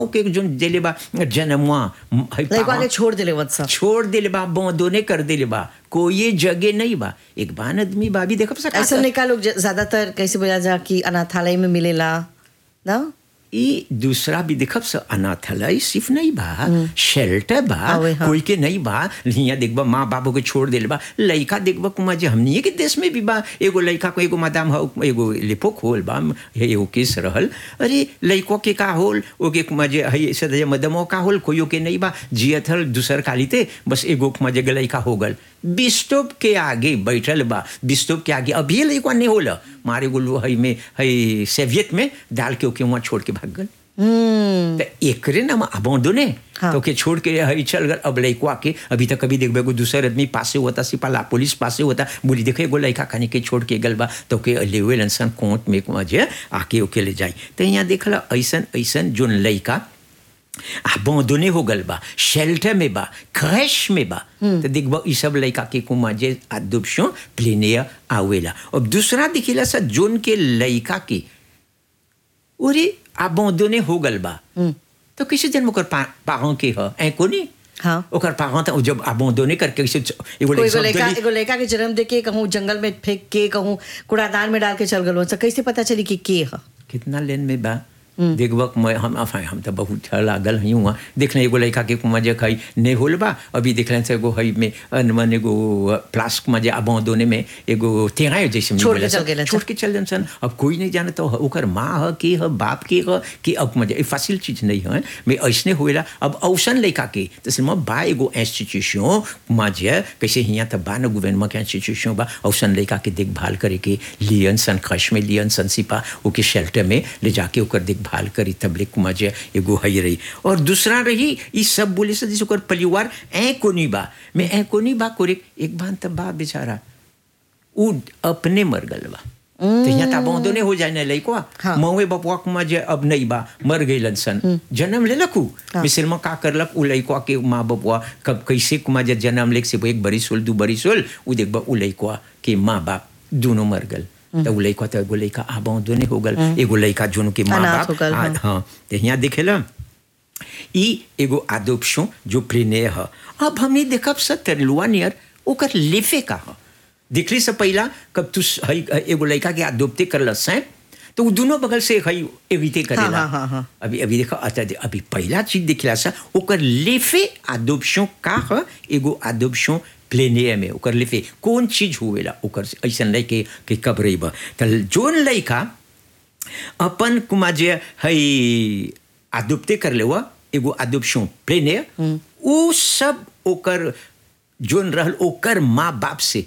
के जो देले बा जनमवा है लड़का पावा- के छोड़ दिले वत सब छोड़ दिले बा बोंदोने कर दिले बा कोई जगह नहीं बा एक बान आदमी बा भी देखब सका ऐसा नहीं का लोग ज- ज्यादातर कैसे बोला जा कि अनाथालय में मिलेला ना ई दूसरा भी देखब स अनाथालय सिर्फ नहीं बा शेल्टर बा हवे, हाँ। कोई के नहीं बा हियां देखबा माँ बाबू के छोड़ दिले बा लइका देखबा कुमा जे हमनी के देश में भी बा एगो लइका को एगो मादाम हो एगो लिपोक होल बा हे एगो केस रहल अरे लइको के का होल ओके कुमा जे हई सदय मदमो का होल कोयो के नहीं बा जियत हल दूसर कालीते बस एगो कुमा जे लइका हो गल बिस्टोप के आगे बैठल बा बिस्टोप के आगे अभी लइका नहीं होला मारे गुलू हई में हई सेवियत में डाल के ओके वहाँ छोड़ के भाग गल हम्म तो एकरे ना अबोंदोने हाँ। तो के छोड़ के हरी चल गल अब लइकवा के अभी तक कभी देखबे को दूसर आदमी पासे होता सिपाला पुलिस पासे होता बोली देखे एगो लइका खाने के छोड़ के गल बा तो के लेवे लनसन कोर्ट में जे आके ओके ले जाई तो यहाँ देखला ऐसन ऐसन जोन लइका अबोंदोने हो गल बा शेल्टर में बा क्रैश में बा तो देखबा ई सब लइका के कुमा जे अदुपशो प्लेनिया आवेला अब दूसरा दिखिला सा जोन के लइका के उरी अबोंदोने हो गल बा तो किसी दिन ओकर पारों के ह ऐ कोनी हाँ। ओकर पारों त जब अबोंदोने करके किसी एगो कोई एगो लइका लड़का एगो लड़का के जन्म दे के कहूँ जंगल में फेंक के कहूँ कूड़ादान में डाल के चल गलो तो कैसे पता चली कि के ह कितना लेन में बा देखबक मैं हम enfin, हम तो बहुत लागल हई हुआ देखले एगो लड़का के कुमा जे खई नहीं होल बा अभी देखले से एगो हई में अनमन एगो प्लास्क में जे अबोंदोने में एगो तेरा जैसे छोड़ के बोला चल सन, गेलन छोड़ के चल जन सन अब कोई नहीं जाने तो ओकर माँ ह के ह बाप के ह कि अब मजे ई फासिल चीज नहीं है मैं ऐसने होएला अब औसन लड़का के तो सिर्फ बा एगो इंस्टीट्यूशन मजे कैसे हियां त बा न गवर्नमेंट के इंस्टीट्यूशन बा औसन लड़का के देखभाल करे के लियन सन खश में लियन सन सिपा ओके शेल्टर में ले जाके ओकर देखभाल करी तबलिक मजे एगो हई रही और दूसरा रही ई सब बोले से जैसे ओकर परिवार ऐ कोनी बा मैं ऐ कोनी बा कोरे एक बार तब बा बेचारा उ अपने मर गल बा तो यहाँ त बौंदो नहीं हो जाए ना लइको हाँ। मौए बपुआ कुमा जे अब नहीं बा मर गइलन सन जन्म ले लखू हाँ। मिसिल में का करलक उ लइको के माँ बपुआ कब कैसे कुमा जे जन्म लेक से वो एक बरिस होल दू बरिस होल उ देखबा उ लइको के माँ बाप दोनों मर गल तो उ लइको तो एगो लइका आ बौंदो नहीं हो गल एगो लइका जोन के माँ अनाथ बाप हो गल, आ- हाँ। हाँ तो यहाँ देखेला ई एगो आदोप्शन जो प्लेने ह अब हमने देखब स तेरलुआ नियर ओकर लेफे का ह दिखली से पहला कब तू स- हई एगो लड़का के आदोप्ते करल सैं तो वो दोनों बगल से हई एविते करेला हाँ, हाँ, हाँ। अभी अभी देखो अच्छा दे- अभी पहला चीज दिखला सा ओकर लेफे आदोप्शन का ह एगो आदोप्शन प्लेने में ओकर लेफे कौन चीज हुएला ओकर से ऐसन लइके के कब रही बा त जोन लइका अपन कुमा जे हई आदुप्ते कर ले एगो आदुपशो प्लेने उ सब ओकर जोन रहल ओकर माँ बाप से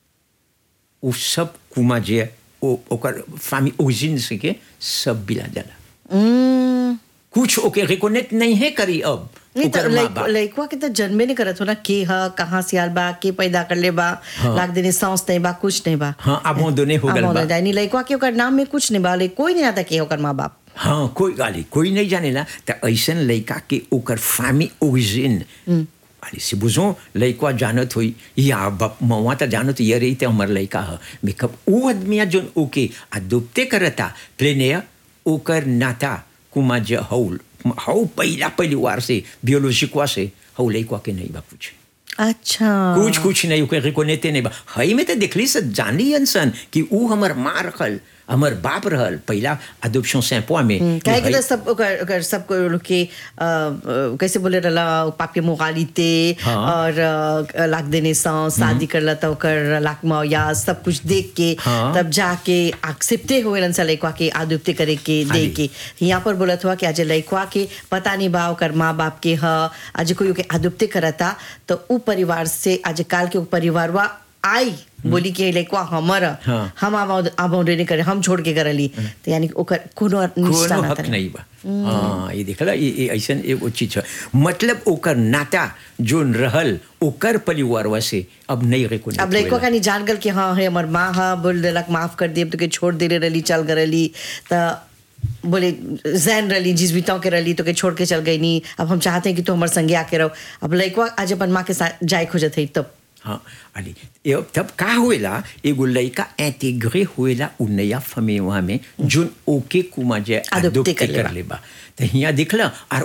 उ सब कुमा जे ओ ओकर फामी ओरिजिन से के सब बिला जाला हम्म कुछ ओके रिकोनेक्ट नहीं है करी अब नहीं तो ओकर माँ लइक- बाप लइकवा के तो जन्मे नहीं करत हो ना के ह कहाँ से आल बा के पैदा कर ले बा लाग देने सांस नहीं बा कुछ नहीं बा हाँ अबोंदोने हो गल बा नहीं लइकवा के ओकर नाम में कुछ नहीं बा ले कोई नहीं आता के ओकर माँ बाप हाँ कोई गाली कोई नहीं जानेला त ऐसन लइका के ओकर फामी ओरिजिन अरे से बुझो लइका जानत होई या बाप मवा त जानत ये रही ते हमर लइका ह मेकअप उ आदमिया जोन ओके अदुप्ते करता प्लेनेया ओकर नाता कुमा जे हौल हौ पहिला परिवार से बियोलॉजिकवा से हौ लइका के नहीं बा कुछ अच्छा कुछ कुछ नहीं ओके रिकोनेते नहीं बा हई में तो देखली से जानी अनसन कि उ हमर माँ रखल हमर बाप रहल पहिला अदुप्शन सैंपवा में काहे के हई- तो सब ओकर ओकर सब को लोग के अ, अ, कैसे बोले रहला पाप के मोगालिते हाँ। और अ, लाख देने सा शादी करला तो ओकर लाख में या सब कुछ देख के हाँ। तब जाके एक्सेप्टे हुए लन सा लइकवा के आदुप्ते करे के हाँ दे जी। के यहाँ पर बोलत हुआ कि आज लइकवा के पता नहीं बा ओकर माँ बाप के ह आज कोई ओके आदुप्ते करता तो उ परिवार से आज काल के उ परिवारवा आई बोली कि लइकवा हमर ह। हाँ। हम आबाउंडे नहीं करे हम छोड़ के करली तो यानी कि ओकर कोनो निष्ठा कोनो ना हक तनी। नहीं बा हाँ ये देखला ये ये ऐसन एगो चीज है मतलब ओकर नाता जोन रहल ओकर परिवारवा से अब नहीं रिकोनेक्ट अब लड़को का नहीं जान गल कि हाँ है हमार माँ हाँ बोल देलक माफ कर दिए तो के छोड़ दे रही चल गए रही तो बोले जैन रही जिसबिताओं के रही तो के छोड़ के चल गई नहीं अब हम चाहते हैं कि तू हमारे संगे आके रहो अब लड़को आज अपन माँ के साथ जाए खोजत है तब हाँ अली ये तब का हुएला एगो लड़का इंटीग्रे हुएला उ नया फमेवा में जोन ओके कुमा जे Adopté adopté कर लेबा। कर लेबा तो हिया दिखला और